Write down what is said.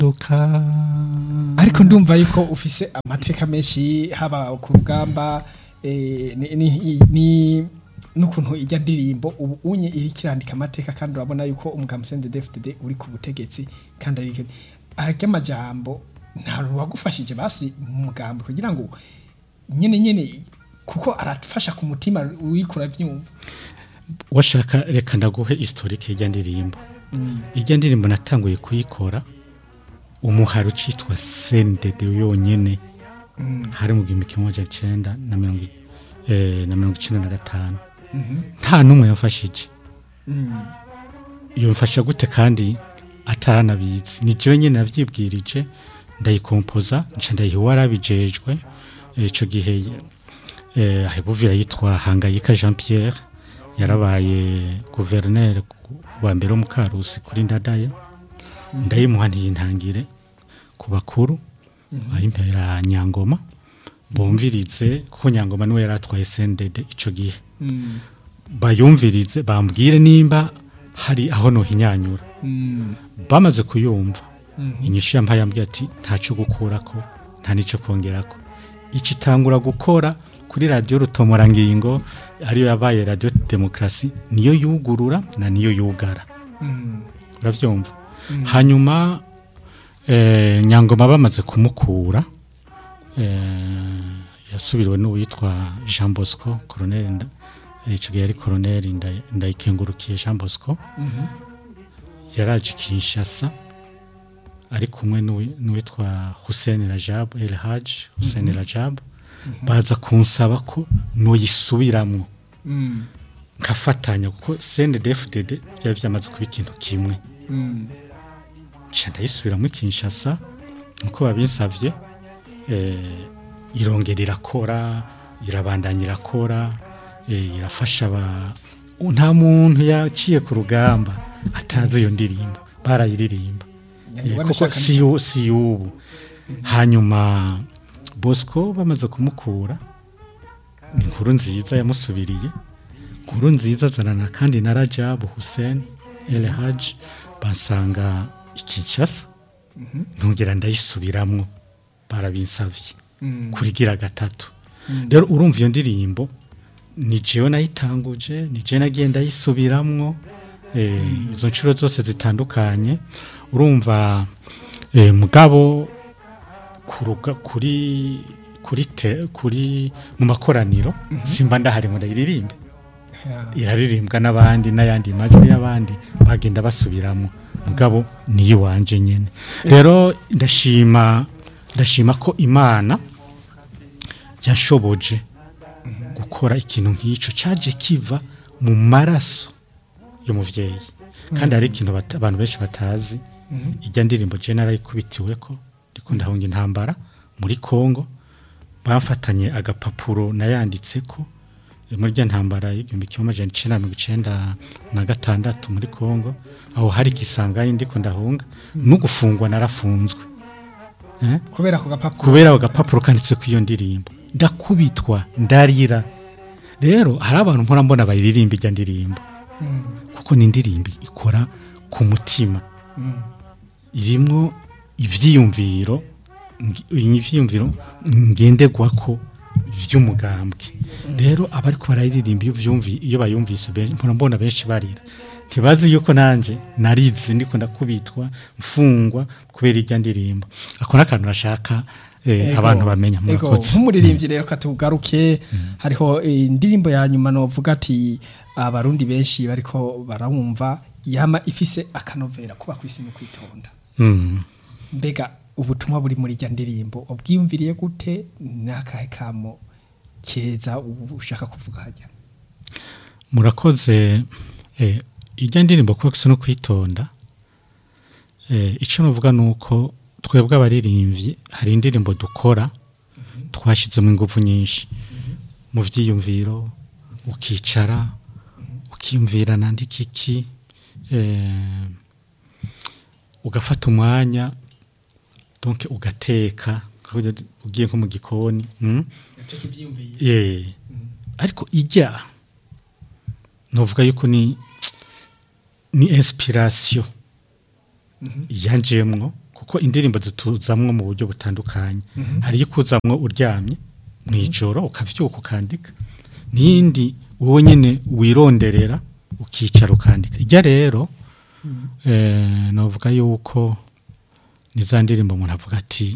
imodoka ariko ndumva yuko ufise amateka menshi haba ku rugamba eh, ni- ni- ni- n'ukuntu ijya ndirimbo ubu unye iri kirandika amateka kandi urabona yuko umugabo Sende DFDD uri ku butegetsi kandi ari arya amajambo nta wagufashije basi mu mugambi kugira ngo nyene nyene kuko arafasha ku mutima uriko uravyumva washaka reka ndaguhe historike y'ijya ndirimbo ijya ndirimbo natanguye kuyikora umuhari ucitwa sendede yonyene hari mu gihumbi kimwe amajana icenda na mirongo i- eh, na mirongo icenda na gatanu nta n'umwe yamfashije yamfasha gute kandi ataranabizi ni jewe nyene navyibwirije ndayikompoza nca ndayiha uwarabijejwe Eh, ico gihe eh, ahebuvira yitwa hangayika jean pierre yarabaye guverineri wa mbere wo mu karusi kuri ndadaye ndayimuha ntiyintangire ku bakuru ayimpera nyangoma bumvirize kuko nyangoma niwe yari atwaye sendede ico gihe bayumvirize bambwire nimba hari aho nohinyanyura bamaze kuyumva inyishu yampaye yambwiye ati ntacyo gukurako nta n'icyo kongerako iki itangura gukora kuri radiyo rutomorangingo ariyo yabaye radiyo demokarasi niyo yugurura na niyo yugara urabyumva hanyuma eh, nyangoma bamaze kumukura eh, yasubiriwe n'uwitwa jean bosco koroneri nda icyo gihe yari koroneri Nda- ndayikengurukiye jean bosco yaraje kinshasa ari kumwe n'uwi- n'uwitwa hussein rajab el haj hussein rajab baza kunsaba ko noyisubiramwo nkafatanya kuko cndfdd byari byamaze kuba ikintu kimwe nca ndayisubiramo kinshasa nkuko babinsavye eh, irongera irakora irabandanya irakora eh, irafasha aba nta muntu yaciye ku rugamba atazi iyo ndirimbo barayiririmba Eh, kuko si yu- si y'ubu hanyuma bosco bamaze kumukura ni inkuru nziza yamusubiriye inkuru nziza azanana kandi na rajabu hussein el haj bansanga ikinshasa ntongera ndayisubiramwo barabinsavye kurigira gatatu rero urumva iyo ndirimbo ni jewe nayitanguje ni jewe nagiye ndayisubiramwo eh, izo nshuro zose zitandukanye urumva eh, mugabo kuruga kuri kuri te, kuri mu makoraniro simba ndahari ngo ndayiririmbe iraririmbwa n'abandi n'ayandi majwi y'abandi bagenda basubiramo mugabo niyo wanje nyene rero ndashima ndashima ko imana yashoboje gukora ikintu nk'icyo cyaje kiva mu maraso y'umuvyeyi kandi hari ikintu bata- abantu benshi batazi ijya ndirimbo je narayikubitiwe ko ndiko ndahunga intambara muri Kongo bafatanye agapapuro nayanditse ko muri rya ntambara y'igihumbi kimwe amajana icenda na mirongo icenda na gatandatu muri Kongo aho hari igisangayi ndiko ndahunga no gufungwa narafunzwe eh? kubera ako gapapuro kubera ako gapapuro kanditse ku iyo ndirimbo ndakubitwa ndarira rero hari abantu mpora mbona bayiririmba ijya ndirimbo kuko ni indirimbo ikora ku mutima irimwo ivyiyumviro ngi- ivyiyumviro ngenderwako vy'umugambwe rero abariko barayiririmba iyo vyumvi iyo bayumvise benshi mpora mbona benshi barira ntibazi yuko nanje narizi ndiko ndakubitwa mfungwa kubera ijya ndirimbo ako n'akantu nashaka eh, Ego, abantu bamenya ego, murakoze nk'umuririmbyi rero katugaruke hariho eh, indirimbo ya nyuma novuga ati abarundi benshi bariko barawumva yama ifise akanovera kuba kwisi no kwitonda Mm. mbega ubutumwa buri muri rya ndirimbo ubwiyumviriye gute n'akahe kamo keza ubu ushaka kuvuga hajya murakoze eh, ijya ndirimbo kuba gusa no kwitonda eh, icyo navuga ni uko twebwe abaririmbyi hari indirimbo dukora twashyizemo ingufu nyinshi mu byiyumviro ukicara ukiyumvira nandika iki eh, ugafata umwanya donc ugateka ugiye nko mu gikoni mm? yeah. ariko ijya novuga yuko ni ni inspiration yanjemwo kuko indirimbo zituzamwo mu buryo butandukanye hari iyo ikuzamwo uryamye mu ijoro ukavyuka ukandika n'iyindi wowe nyine wironderera ukicara ukandika ijya rero eh, novuga yuko ni za ndirimbo umuntu avuga ati